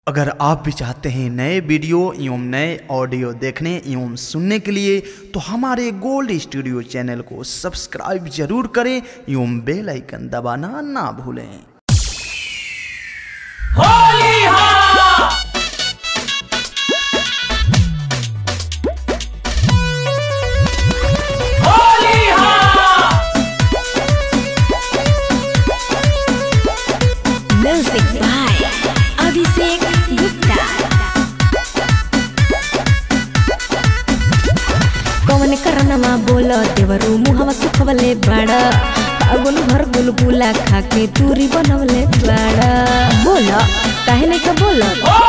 अगर आप भी चाहते हैं नए वीडियो एवं नए ऑडियो देखने एवं सुनने के लिए तो हमारे गोल्ड स्टूडियो चैनल को सब्सक्राइब जरूर करें एवं बेल आइकन दबाना ना भूलें Music by Abhishek Gupta. कौन करनमा बोल देवरू मुहवा सुखवले बाड़ फागुन भर गुलगुला खाके दूरी बनवले बाड़ बोल काहे नहीं का बोल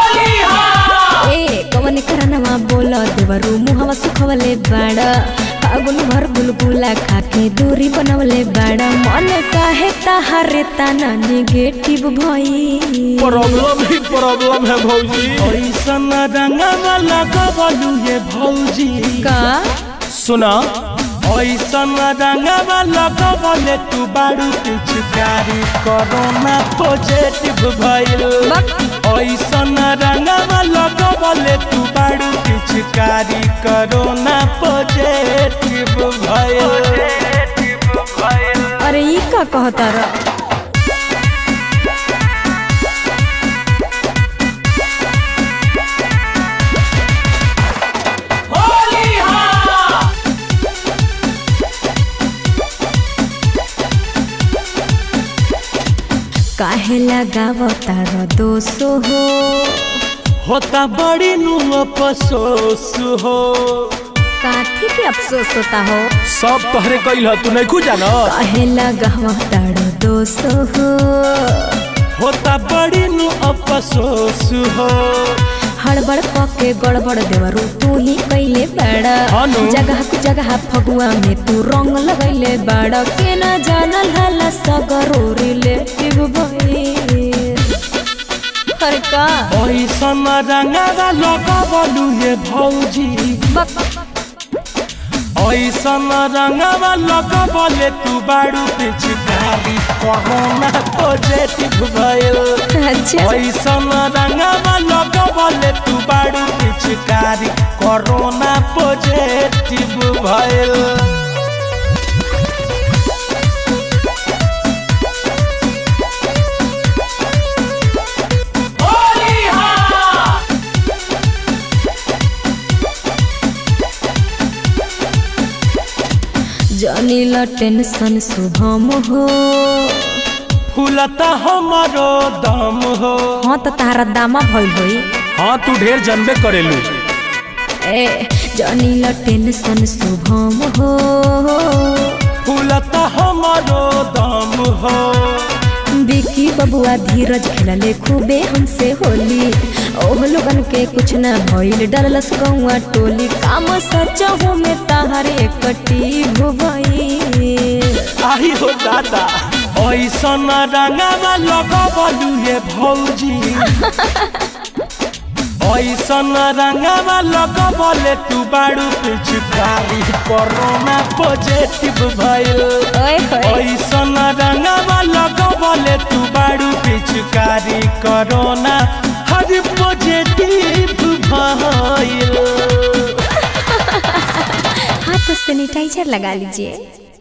ए कौन करनमा बोल देवरू मुहवा सुखवले बाड़ फागुन भर गुलगुला खाके दूरी बनवले बाड़ मन काहे ताहारे तना नेगेटिव भई प्रॉब्लम ही प्रॉब्लम है भौजी ऐसन रंगवा लगवलू ये भौजी का सुना ऐसन रंगवा लगवले तू बारू पिचकारी कोरोना पॉजिटिव भइल ऐसन रंगवा लगवले तू बारू पिचकारी कोरोना पॉजिटिव भइल अरे ई का कहता र काहे लगावता र दोसो हो होता बड़ी नु अफसोस हो काथी के अफसोस होता हो सब तोहरे कइल ह तू नहीं जाना काहे लगावता र दोसो हो होता बड़ी नु अफसोस हो हड़बड़ पके गड़बड़ देवरू तू ही कैले बाड़ा हानु। जगह ku जगह फगुआ में तू रंग लगैले बाड़ा के ना जानल हला सगरो रिलेटिव भई अरे का ऐसन रंगवा लगवलू ये भौजी बक ऐसन रंगवा लगवले तू बारू पिचकारी कोरोना पॉजिटिव भइल अच्छा ऐसन रंगवा लगवले तू बारू पिचकारी कोरोना पॉजिटिव भइल जानी ला टेंशन शुभम हो फूलता हमारो दम हो हाँ तो तारा दामा भइल होई हाँ तू ढेर जनबे करेलू ए जानी ला टेंशन शुभम हो फूलता हमारो दम हो बिकी बबुआ धीरज खेलले खूबे हमसे होली ओह लोगन के कुछ न भइल डरलस गौआ टोली काम सच हो में ताहरे कटी भुबई आई हो दादा ऐसन रंगवा लगवलू ये भौजी ऐसन रंगवा लगवले तू बारू पिचकारी कोरोना पॉजिटिव भइल ओए होए ऐसन रंगवा लगवले तू बारू पिचकारी कोरोना हर पॉजिटिव भइल हाथ सैनिटाइजर लगा लीजिए